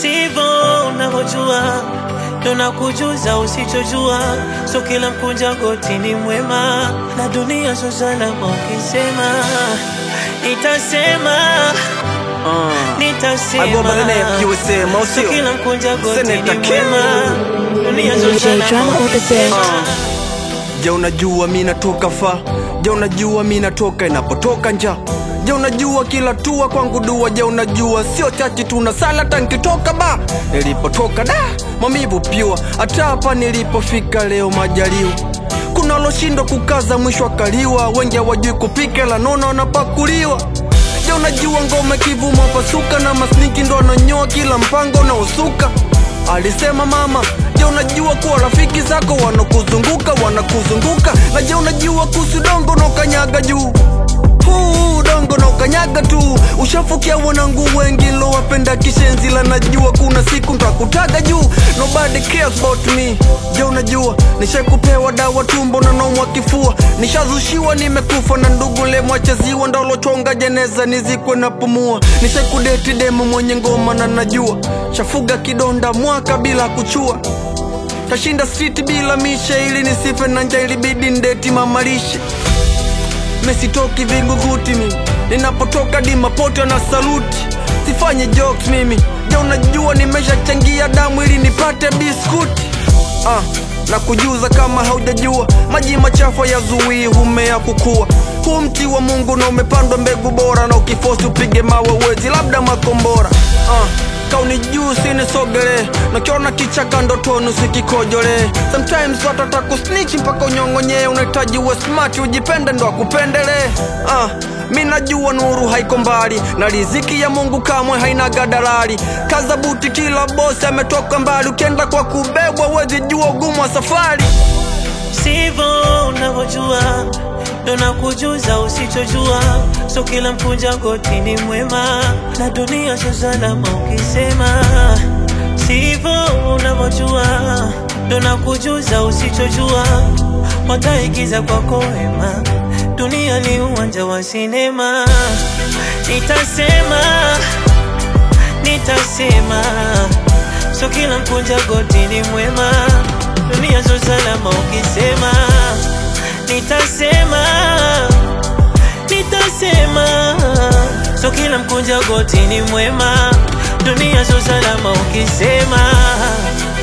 sivyo unavyojua, ndo nakujuza usichojua. So kila mkunja goti ni mwema, na dunia so salama ukisema, nitasema nitasema, Agomba nene USA, so Mausio. kila mkunja goti ni Senator Kim. mwema, dunia so DJ salama Drama on the beat. Je, unajua mi natoka fa? Je, unajua mi natoka inapotoka nja? Je, unajua kila tua kwangu dua? Je, unajua sio chachi tuna sala tankitoka ba nilipotoka da mamivu pyua, hata hapa nilipofika leo majaliwa kuna loshindwa kukaza mwisho akaliwa, wengi hawajui kupika la nono wanapakuliwa. Je, unajua ngome kivuma pasuka na masniki ndo ananyoa kila mpango na usuka alisema mama. Je, unajua kuwa rafiki zako wanakuzunguka wanakuzunguka? Na je, unajua kuhusu dongo na ukanyaga juu huu dongo na ukanyaga tu ushafukia wanangu wengi lowapenda kishenzi la najua kuna siku ntakutaga juu nobody cares about me je unajua nishakupewa dawa tumbo na naumwa kifua nishazushiwa nimekufa na ndugu lemwacheziwa ndalochonga jeneza nizikwe na pumua nishakudeti demo mwenye ngoma na najua shafuga kidonda mwaka bila kuchua tashinda street bila mishe ili nisife na njaa ilibidi ndeti mamalishe mesitoki vinguguti mimi ninapotoka dimapoto na saluti sifanye jokes mimi ja unajua nimeshachangia damu ili nipate biskuti ah, na kujuza kama haujajua maji machafu yazuii humea kukua huu mti wa mungu na umepandwa mbegu bora na ukifosi upige mawe uwezi labda makombora ah, kauni juu sinisogele nakiona kichaka ndotoni usikikojolee sometimes watata kusnitch mpaka unyong'onyee unahitaji uwe smart ujipende ndo akupendelee ah, mi najua nuru haiko mbali na riziki ya mungu kamwe haina gadalali kaza buti kila bosi ametoka mbali ukienda kwa kubebwa wezi jua ugumu wa safari sivyo unavyojua, ndo nakujuza usichojua. So kila mkunja goti ni mwema, na dunia so salama ukisema sivyo unavyojua, ndo nakujuza usichojua. Wataigiza kwako wema, dunia ni uwanja wa sinema. Nitasema, nitasema, so kila mkunja goti ni mwema dunia so salama ukisema nitasema nitasema so kila mkunja goti ni mwema dunia so salama ukisema